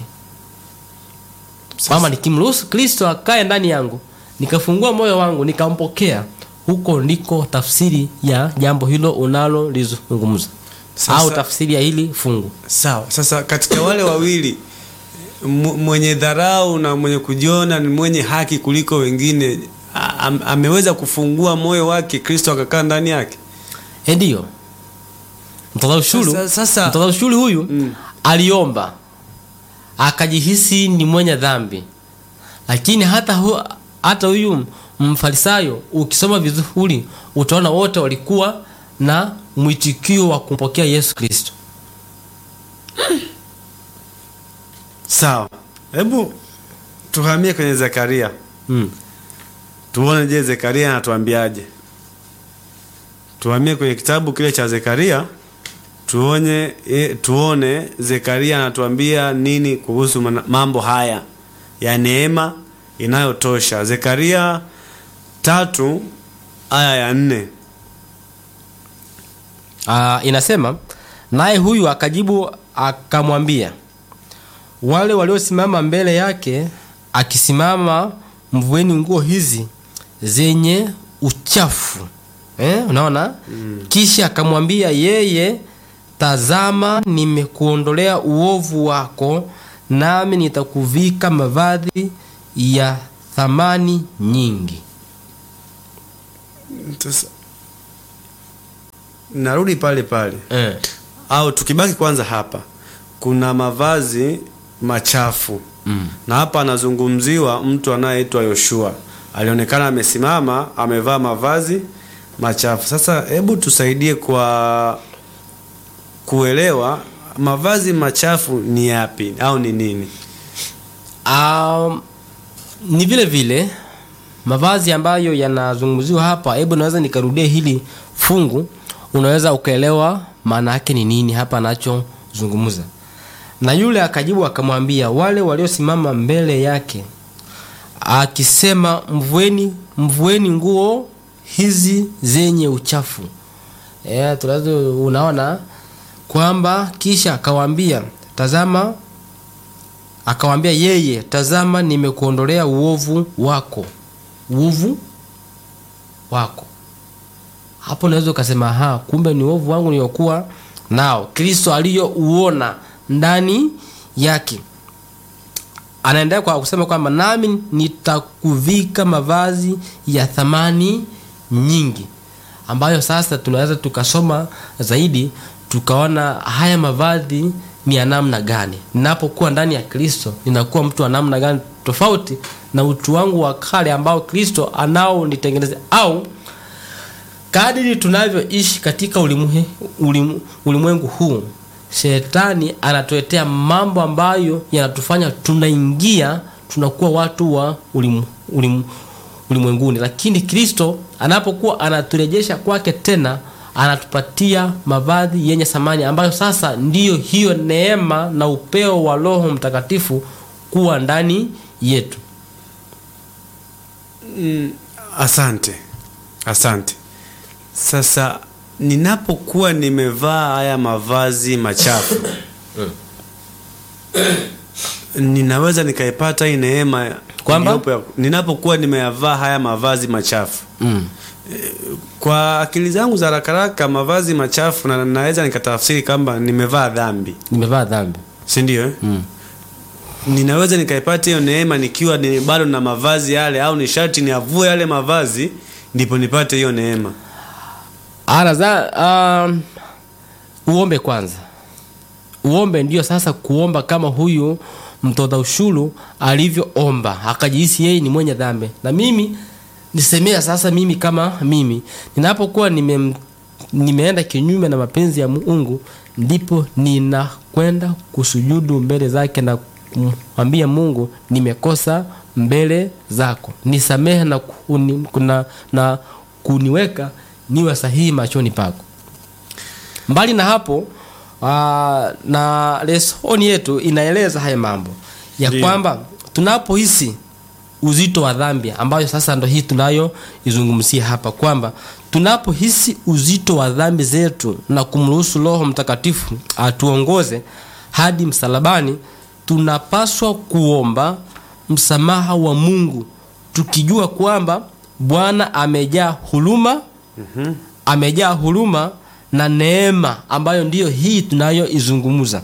kwamba nikimruhusu kristo akae ndani yangu nikafungua moyo wangu nikampokea huko ndiko tafsiri ya jambo hilo unalolizungumza Sasa- au tafsiri ya hili fungu sawa sasa katika wale wawili m- mwenye dharau na mwenye kujiona ni mwenye haki kuliko wengine a- am, ameweza kufungua moyo wake kristo akakaa ndani yake Eh, ndiyo mtoza ushuru Sasa- sasa- mtoza ushuru huyu Mm. aliomba akajihisi ni mwenye dhambi lakini hata hu, hata huyu mfarisayo ukisoma vizuri utaona wote walikuwa na mwitikio wa kumpokea yesu kristo sawa hebu tuhamie kwenye zekaria mm. tuone je zekaria anatuambiaje tuhamie kwenye kitabu kile cha zekaria tuone, e, tuone zekaria anatuambia nini kuhusu mana- mambo haya ya neema inayotosha zekaria tatu aya ya nne Ah, inasema naye huyu akajibu akamwambia wale waliosimama mbele yake akisimama mvueni nguo hizi zenye uchafu eh, unaona kisha akamwambia yeye tazama nimekuondolea uovu wako nami nitakuvika mavazi ya thamani nyingi Sasa narudi pale pale eh. au tukibaki kwanza hapa kuna mavazi machafu mm. na hapa anazungumziwa mtu anayeitwa Yoshua alionekana amesimama amevaa mavazi machafu. Sasa hebu tusaidie kwa kuelewa mavazi machafu ni yapi au ni nini? Um, ni vile vile mavazi ambayo yanazungumziwa hapa hebu naweza nikarudia hili fungu unaweza ukaelewa maana yake ni nini hapa anachozungumza na yule akajibu akamwambia wale waliosimama mbele yake akisema mvueni mvueni nguo hizi zenye uchafu yeah, tunaweza unaona kwamba kisha akawaambia tazama akawambia yeye tazama nimekuondolea uovu wako uovu wako hapo unaweza ukasema ha kumbe ni uovu wangu niliokuwa nao kristo aliyouona ndani yake anaendelea kwa kusema kwamba nami nitakuvika mavazi ya thamani nyingi ambayo sasa tunaweza tukasoma zaidi tukaona haya mavazi ni ya namna gani ninapokuwa ndani ya kristo ninakuwa mtu wa namna gani tofauti na utu wangu wa kale ambao kristo anaonitengeneza au kadiri tunavyoishi katika ulimwe- ulim- ulimwengu huu shetani anatuletea mambo ambayo yanatufanya tunaingia tunakuwa watu wa ulim, ulim, ulimwenguni lakini kristo anapokuwa anaturejesha kwake tena anatupatia mavazi yenye thamani ambayo sasa ndiyo hiyo neema na upeo wa roho mtakatifu kuwa ndani yetu Asante, asante. Sasa ninapokuwa nimevaa haya mavazi machafu ninaweza nikaipata hii neema Kwamba? iliyopo ya- ninapokuwa nimeyavaa haya mavazi machafu mm. kwa akili zangu za rakaraka mavazi machafu na naweza nikatafsiri kwamba nimevaa dhambi nimevaa dhambi si ndio eh? mm. ninaweza nikaipata hiyo neema nikiwa ni bado na mavazi yale au ni sharti niavue yale mavazi ndipo nipate hiyo neema Anaza, um, uombe kwanza uombe ndio sasa kuomba kama huyu mtoza ushuru alivyoomba akajihisi yeye ni mwenye dhambi na mimi nisemea sasa mimi kama mimi ninapokuwa nime, nimeenda kinyume na mapenzi ya mungu ndipo ninakwenda kusujudu mbele zake na kumwambia mungu nimekosa mbele zako nisamehe na, kuni, kuna, na kuniweka niwe sahihi machoni pako mbali na hapo aa, na lesoni yetu inaeleza haya mambo ya Ndiyo. kwamba tunapohisi uzito wa dhambi ambayo sasa ndo hii tunayoizungumzia hapa kwamba tunapohisi uzito wa dhambi zetu na kumruhusu roho mtakatifu atuongoze hadi msalabani tunapaswa kuomba msamaha wa mungu tukijua kwamba bwana amejaa huruma mm-hmm. amejaa huruma na neema ambayo ndiyo hii tunayoizungumza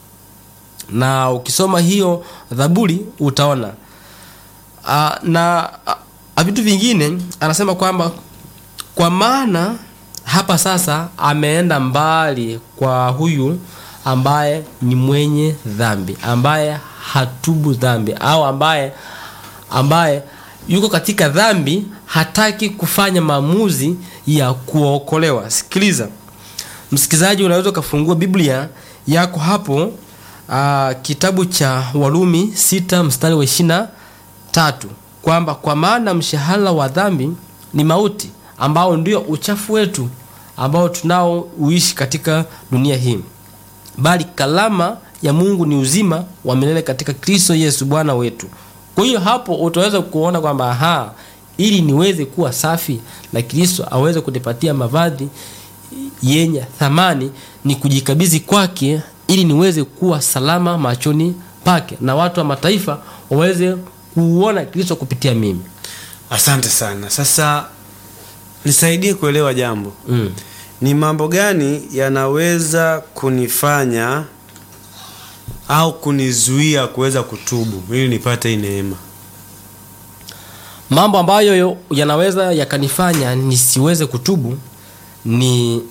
na ukisoma hiyo dhaburi utaona uh, na uh, vitu vingine anasema kwamba kwa maana hapa sasa ameenda mbali kwa huyu ambaye ni mwenye dhambi ambaye hatubu dhambi au ambaye ambaye yuko katika dhambi hataki kufanya maamuzi ya kuokolewa sikiliza msikilizaji unaweza ukafungua biblia yako hapo uh, kitabu cha warumi sita mstari wa ishina tatu kwamba kwa maana mshahara wa dhambi ni mauti ambao ndio uchafu wetu ambao tunao uishi katika dunia hii bali kalama ya mungu ni uzima wa milele katika kristo yesu bwana wetu kwa hiyo hapo utaweza kuona kwamba aha ili niweze kuwa safi na kristo aweze kunipatia mavazi yenye thamani ni kujikabidhi kwake ili niweze kuwa salama machoni pake na watu wa mataifa waweze kuuona kristo kupitia mimi asante sana sasa nisaidie kuelewa jambo mm. ni mambo gani yanaweza kunifanya au kunizuia kuweza kutubu ili nipate hii neema mambo ambayo yo- yanaweza yakanifanya nisiweze kutubu ni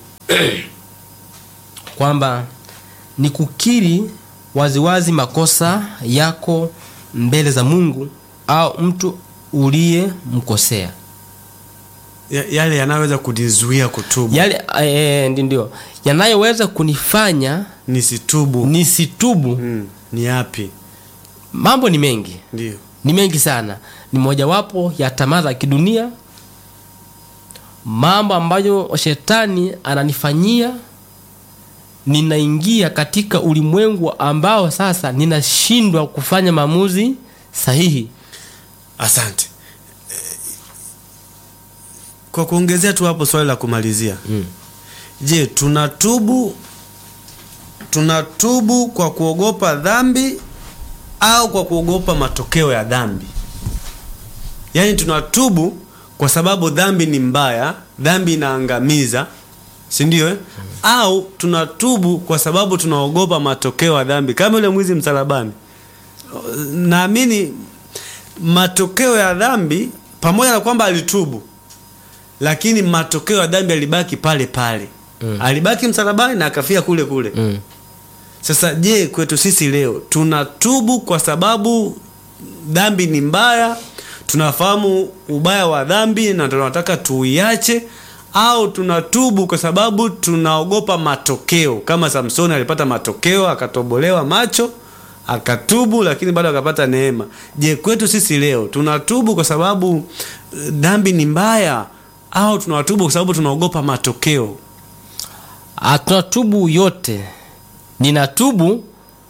kwamba ni kukiri waziwazi makosa yako mbele za mungu au mtu uliyemkosea ya, yale yanayoweza kunizuia kutubu yale e, ndio yanayoweza kunifanya nisitubu nisitubu mm, ni yapi mambo ni mengi ndio ni mengi sana ni mojawapo ya tamaa za kidunia mambo ambayo shetani ananifanyia ninaingia katika ulimwengu ambao sasa ninashindwa kufanya maamuzi sahihi asante Eh, kwa kuongezea tu hapo swali la kumalizia mm. je tunatubu tunatubu kwa kuogopa dhambi au kwa kuogopa matokeo ya dhambi yaani tunatubu kwa sababu dhambi ni mbaya dhambi inaangamiza si ndio eh? au tunatubu kwa sababu tunaogopa matokeo ya dhambi kama yule mwizi msalabani naamini matokeo ya dhambi pamoja na kwamba alitubu lakini matokeo ya dhambi alibaki pale pale Mm. alibaki msalabani na akafia kule kule Mm. sasa je kwetu sisi leo tunatubu kwa sababu dhambi ni mbaya tunafahamu ubaya wa dhambi na tunataka tuiache au tunatubu kwa sababu tunaogopa matokeo kama samsoni alipata matokeo akatobolewa macho akatubu lakini bado akapata neema je kwetu sisi leo tunatubu kwa sababu eh, dhambi ni mbaya au tunatubu kwa sababu tunaogopa matokeo Ah, tunatubu yote ninatubu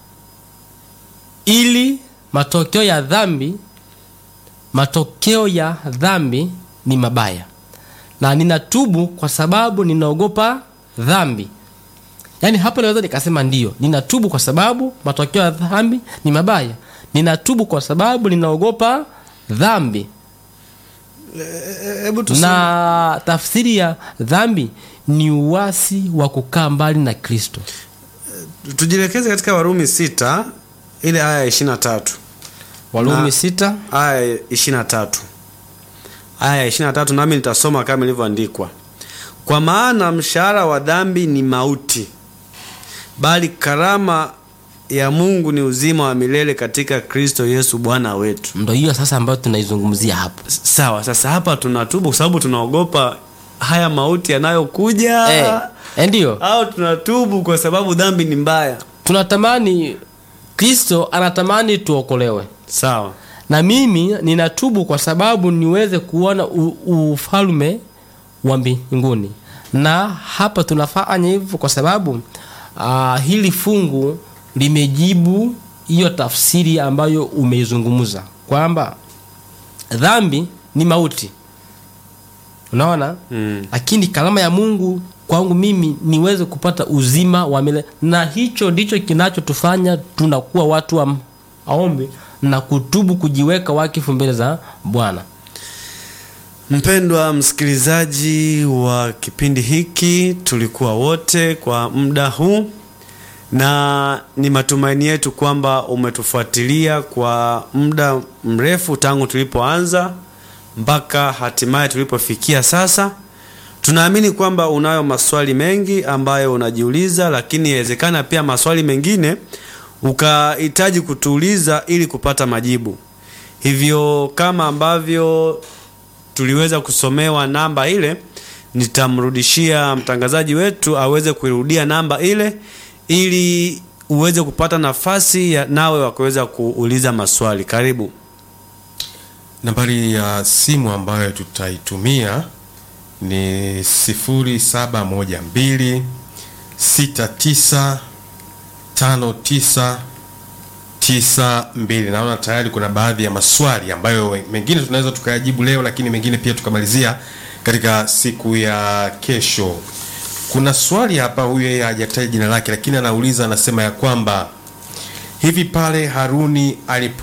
ili matokeo ya dhambi matokeo ya dhambi ni mabaya na ninatubu kwa sababu ninaogopa dhambi yaani hapo naweza nikasema ndio ninatubu kwa sababu matokeo ya dhambi ni mabaya ninatubu kwa sababu ninaogopa dhambi hebu tuseme na tafsiri ya dhambi ni uasi wa kukaa mbali na kristo tujielekeze katika warumi sita ile aya ya ishirina tatu walumi Na- sita aya ya ishirina tatu aya ya ishirina tatu nami nitasoma kama ilivyoandikwa kwa maana mshahara wa dhambi ni mauti bali karama ya mungu ni uzima wa milele katika kristo yesu bwana wetu ndo hiyo sasa ambayo tunaizungumzia hapo S- sawa sasa hapa tunatubu kwa sababu tunaogopa haya mauti yanayokuja eh, eh, ndio au tunatubu kwa sababu dhambi ni mbaya tunatamani kristo anatamani tuokolewe sawa na mimi ninatubu kwa sababu niweze kuona u- ufalme wa mbinguni na hapa tunafanya hivyo kwa sababu uh, hili fungu limejibu hiyo tafsiri ambayo umeizungumza kwamba dhambi ni mauti unaona mm. lakini kalama ya mungu kwangu mimi niweze kupata uzima wa milele na hicho ndicho kinachotufanya tunakuwa watu wa maombi na kutubu kujiweka wakifu mbele za bwana Mpendwa msikilizaji wa kipindi hiki, tulikuwa wote kwa muda huu, na ni matumaini yetu kwamba umetufuatilia kwa muda mrefu tangu tulipoanza mpaka hatimaye tulipofikia sasa. Tunaamini kwamba unayo maswali mengi ambayo unajiuliza, lakini inawezekana pia maswali mengine ukahitaji kutuuliza ili kupata majibu. Hivyo kama ambavyo tuliweza kusomewa namba ile, nitamrudishia mtangazaji wetu aweze kuirudia namba ile ili uweze kupata nafasi ya nawe wa kuweza kuuliza maswali. Karibu. nambari ya simu ambayo tutaitumia ni 0712 69 59 92 naona tayari kuna baadhi ya maswali ambayo mengine tunaweza tukayajibu leo lakini mengine pia tukamalizia katika siku ya kesho kuna swali hapa huyu yeye hajataja jina lake lakini anauliza anasema ya kwamba hivi pale haruni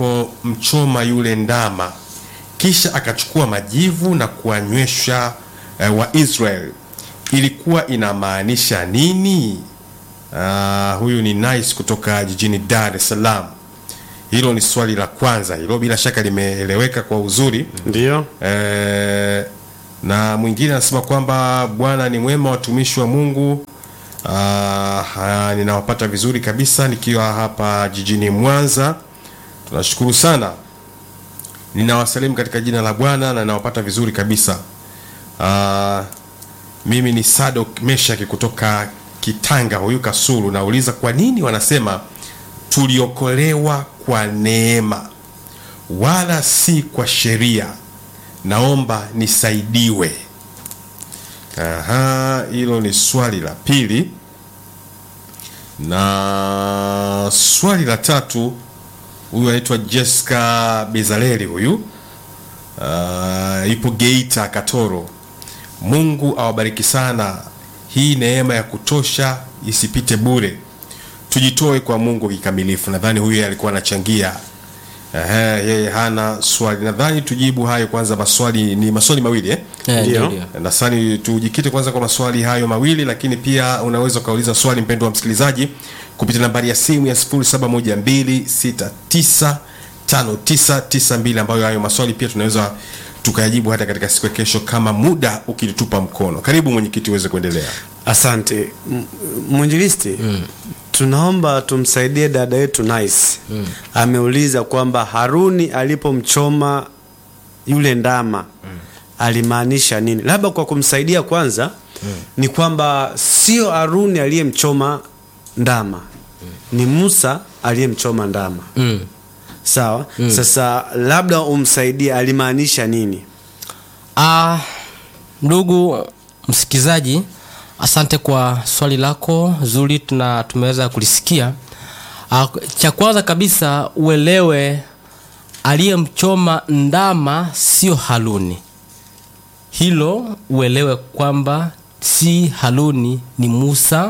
alipomchoma yule ndama kisha akachukua majivu na kuwanywesha eh, wa Israel ilikuwa inamaanisha nini? Uh, huyu ni Nice kutoka jijini Dar es Salaam. Hilo ni swali la kwanza, hilo bila shaka limeeleweka kwa uzuri. Ndio. Eh, na mwingine anasema kwamba Bwana ni mwema, watumishi wa Mungu. Ah, haya, ninawapata vizuri kabisa nikiwa hapa jijini Mwanza. Tunashukuru sana, ninawasalimu katika jina la Bwana na ninawapata vizuri kabisa. Ah, mimi ni Sadok Meshaki kutoka Kitanga, huyu Kasulu. Nauliza, kwa nini wanasema tuliokolewa kwa neema wala si kwa sheria? Naomba nisaidiwe. Aha, hilo ni swali la pili, na swali la tatu, huyu anaitwa Jessica Bezaleli, huyu uh, ipo Geita Katoro. Mungu awabariki sana, hii neema ya kutosha isipite bure, tujitoe kwa Mungu kikamilifu. Nadhani huyu alikuwa anachangia Ehe, yeye hana swali. Nadhani tujibu hayo kwanza. Maswali ni maswali mawili eh? Eh, Ndio. ndio, ndio. Nadhani tujikite kwanza kwa maswali hayo mawili, lakini pia unaweza ukauliza swali mpendo wa msikilizaji kupitia nambari ya simu ya 0712695992 ambayo hayo maswali pia tunaweza tukayajibu hata katika siku ya kesho kama muda ukitutupa mkono. Karibu mwenyekiti, uweze kuendelea. Asante M- mwinjilisti. Tunaomba tumsaidie dada yetu Nice. Ameuliza kwamba Haruni alipomchoma yule ndama alimaanisha nini? Labda kwa kumsaidia kwanza ni kwamba sio Haruni aliyemchoma ndama, ni Musa aliyemchoma ndama. Mm. Sawa. Sasa labda umsaidie alimaanisha nini? Ah, ndugu msikilizaji, asante kwa swali lako zuri, tuna tumeweza kulisikia. Ah, cha kwanza kabisa uelewe aliyemchoma ndama sio Haruni. Hilo uelewe kwamba si Haruni, ni Musa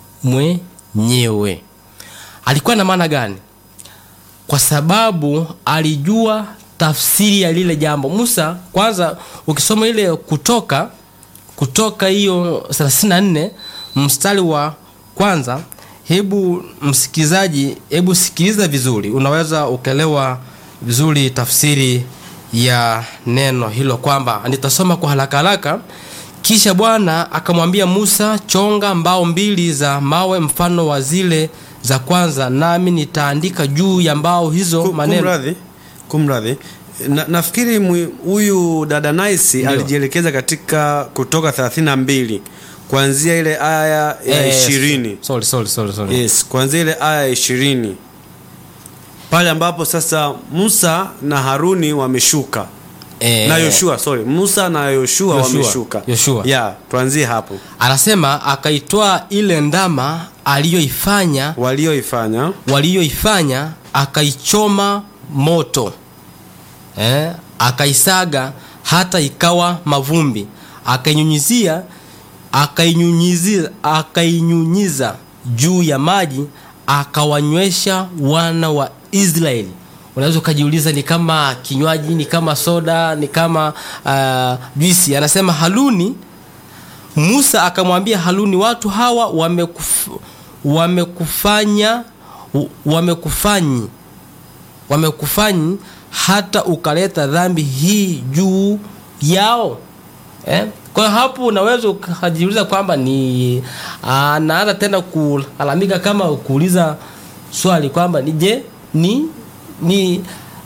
mwenyewe. Alikuwa na maana gani? kwa sababu alijua tafsiri ya lile jambo. Musa kwanza, ukisoma ile Kutoka Kutoka hiyo 34 mstari wa kwanza, hebu msikilizaji, hebu sikiliza vizuri, unaweza ukaelewa vizuri tafsiri ya neno hilo, kwamba nitasoma kwa haraka haraka. Kisha Bwana akamwambia Musa, chonga mbao mbili za mawe mfano wa zile za kwanza, nami nitaandika juu ya mbao hizo Ku- maneno. Kumradhi, kumradhi. Na, nafikiri mwi- huyu dada Nice Ndio. alijielekeza katika Kutoka 32 kuanzia ile aya ya Eh, ishirini. sorry, sorry, sorry, sorry. Yes, kuanzia ile aya ya ishirini pale ambapo sasa Musa na Haruni wameshuka Eh, na Yoshua, sorry, Musa na Yoshua Yoshua, wameshuka. Yoshua. Yeah, tuanzie hapo anasema akaitoa ile ndama aliyoifanya walioifanya waliyoifanya akaichoma moto eh, akaisaga hata ikawa mavumbi akainyunyizia akainyunyiza akainyunyiza juu ya maji akawanywesha wana wa Israeli. Unaweza ukajiuliza ni kama kinywaji, ni kama soda, ni kama uh, juisi. Anasema Haruni Musa akamwambia Haruni, watu hawa wamekuf, wamekufanya wamekufanyi wamekufanyi hata ukaleta dhambi hii juu yao eh? Kwa hiyo hapo unaweza ukajiuliza kwamba ni anaanza tena kulalamika kama kuuliza swali kwamba ni je, ni ni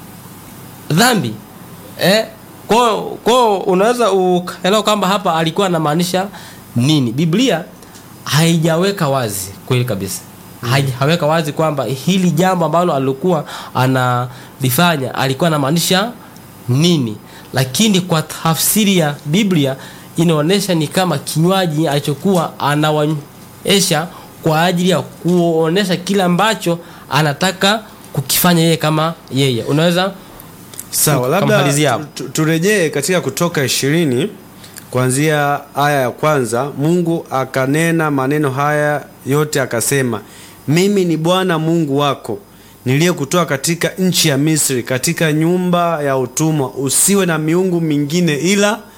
dhambi eh? Kwa kwa unaweza ukaelewa kwamba hapa alikuwa anamaanisha nini. Biblia haijaweka wazi kweli kabisa, haijaweka wazi kwamba hili jambo ambalo alikuwa analifanya alikuwa anamaanisha nini, lakini kwa tafsiri ya Biblia inaonyesha ni kama kinywaji alichokuwa anawaonyesha kwa ajili ya kuonesha kile ambacho anataka kukifanya yeye kama yeye. Unaweza Sawa, Kamalizia labda hapo. tu- turejee katika Kutoka ishirini kuanzia aya ya kwanza. Mungu akanena maneno haya yote akasema, mimi ni Bwana Mungu wako niliyekutoa katika nchi ya Misri, katika nyumba ya utumwa. Usiwe na miungu mingine ila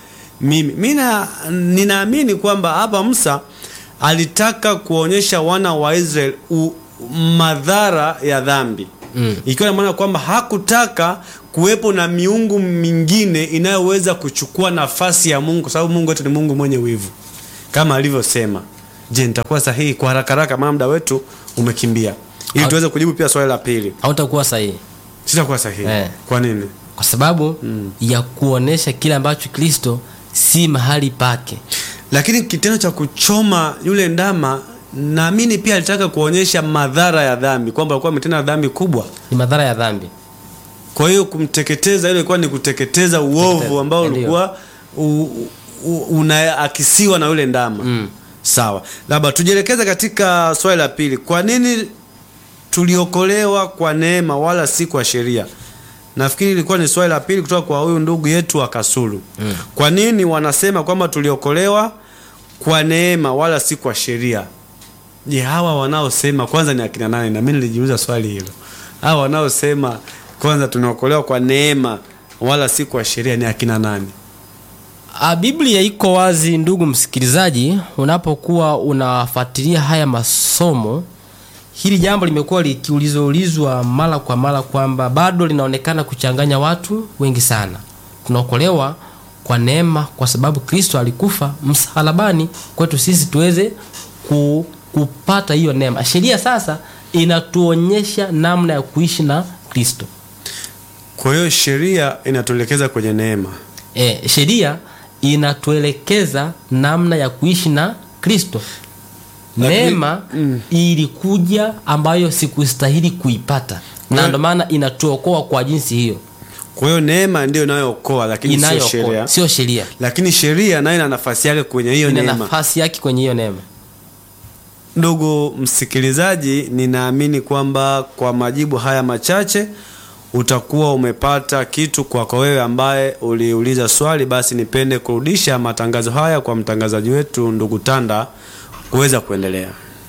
mimi mi na- ninaamini kwamba hapa Musa alitaka kuonyesha wana wa Israeli u- madhara ya dhambi mm. ikiwa na maana kwamba hakutaka kuwepo na miungu mingine inayoweza kuchukua nafasi ya Mungu, kwa sababu Mungu wetu ni Mungu mwenye wivu kama alivyosema. Je, nitakuwa sahihi kwa haraka haraka, maana muda wetu umekimbia, ili Au- tuweze kujibu pia swali la pili. hautakuwa sahihi Sitakuwa sahihi. Eh. Kwa nini? kwa sababu ya kuonesha kile ambacho kristo si mahali pake lakini kitendo cha kuchoma yule ndama naamini pia alitaka kuonyesha madhara ya dhambi kwamba alikuwa ametenda dhambi kubwa ni madhara ya dhambi kwa hiyo kumteketeza ile ilikuwa ni kuteketeza uovu Kuteketeza, ambao ndio. ulikuwa u- u- unaakisiwa na yule ndama Mm. sawa labda tujielekeze katika swali la pili kwa nini tuliokolewa kwa neema wala si kwa sheria nafikiri ilikuwa ni swali la pili kutoka kwa huyu ndugu yetu wa kasulu mm. kwa nini wanasema kwamba tuliokolewa kwa neema wala si kwa sheria je hawa wanaosema kwanza ni akina nani na mimi nilijiuliza swali hilo hawa wanaosema kwanza tunaokolewa kwa neema wala si kwa sheria ni akina nani A, Biblia iko wazi ndugu msikilizaji, unapokuwa unafuatilia haya masomo, hili jambo limekuwa likiulizwa ulizwa mara kwa mara kwamba bado linaonekana kuchanganya watu wengi sana. Tunaokolewa kwa neema kwa sababu Kristo alikufa msalabani kwetu sisi tuweze ku, kupata hiyo neema. Sheria sasa inatuonyesha namna ya kuishi na Kristo. kwa hiyo sheria inatuelekeza kwenye neema E, sheria inatuelekeza namna ya kuishi na Kristo. Lakini- Neema ilikuja ambayo sikustahili kuipata, na Wewe- ndio maana inatuokoa kwa jinsi hiyo kwa hiyo neema ndio inayookoa lakini sio inayookoa, sheria sio sheria. lakini sheria nayo ina nafasi yake kwenye hiyo Ina neema nafasi yake kwenye hiyo neema. ndugu msikilizaji ninaamini kwamba kwa majibu haya machache utakuwa umepata kitu kwako wewe ambaye uliuliza swali basi nipende kurudisha matangazo haya kwa mtangazaji wetu ndugu tanda kuweza kuendelea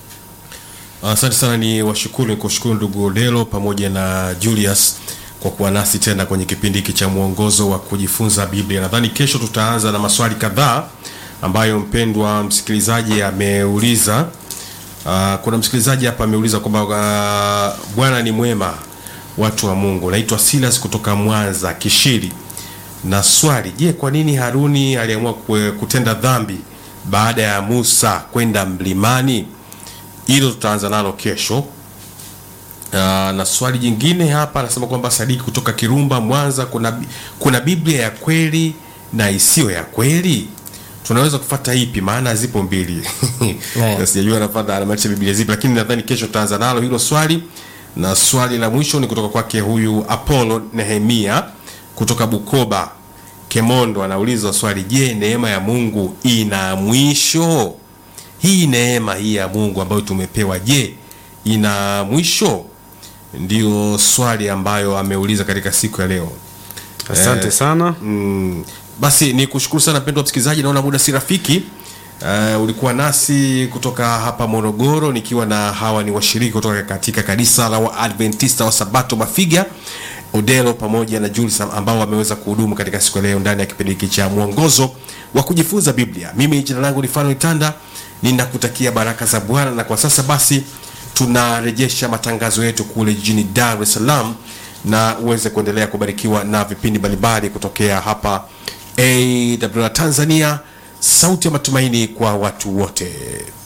Asante sana, ni washukuru ni kushukuru ndugu Odelo pamoja na Julius kwa kuwa nasi tena kwenye kipindi hiki cha mwongozo wa kujifunza Biblia. Nadhani kesho tutaanza na maswali kadhaa ambayo mpendwa msikilizaji ameuliza. Uh, kuna msikilizaji hapa ameuliza kwamba uh, Bwana ni mwema, watu wa Mungu. Naitwa Silas kutoka Mwanza Kishiri, na swali, je, kwa nini Haruni aliamua kue- kutenda dhambi baada ya Musa kwenda mlimani? hilo tutaanza nalo kesho. Uh, na swali jingine hapa anasema kwamba Sadiki kutoka Kirumba Mwanza, kuna, bi- kuna Biblia ya kweli na isiyo ya kweli, tunaweza kufata ipi? Maana zipo mbili Yeah. sijajua anafata anamaanisha Biblia zipi, lakini nadhani kesho tutaanza nalo hilo swali. Na swali la mwisho ni kutoka kwake huyu Apollo Nehemia kutoka Bukoba Kemondo, anauliza swali, je, neema ya Mungu ina mwisho? hii neema hii ya Mungu ambayo tumepewa, je, ina mwisho? Ndio swali ambayo ameuliza katika siku ya leo. asante Eh, sana Mm, basi ni kushukuru sana mpendwa msikilizaji, naona muda si rafiki. Uh, ulikuwa nasi kutoka hapa Morogoro nikiwa na hawa ni washiriki kutoka katika kanisa la Waadventista wa Sabato Mafiga, Odelo pamoja na Julius ambao wameweza kuhudumu katika siku ya leo ndani ya kipindi hiki cha mwongozo wa kujifunza Biblia. Mimi jina langu ni Fanuel Tanda, ninakutakia baraka za Bwana, na kwa sasa basi tunarejesha matangazo yetu kule jijini Dar es Salaam na uweze kuendelea kubarikiwa na vipindi mbalimbali kutokea hapa AWR Tanzania, sauti ya matumaini kwa watu wote.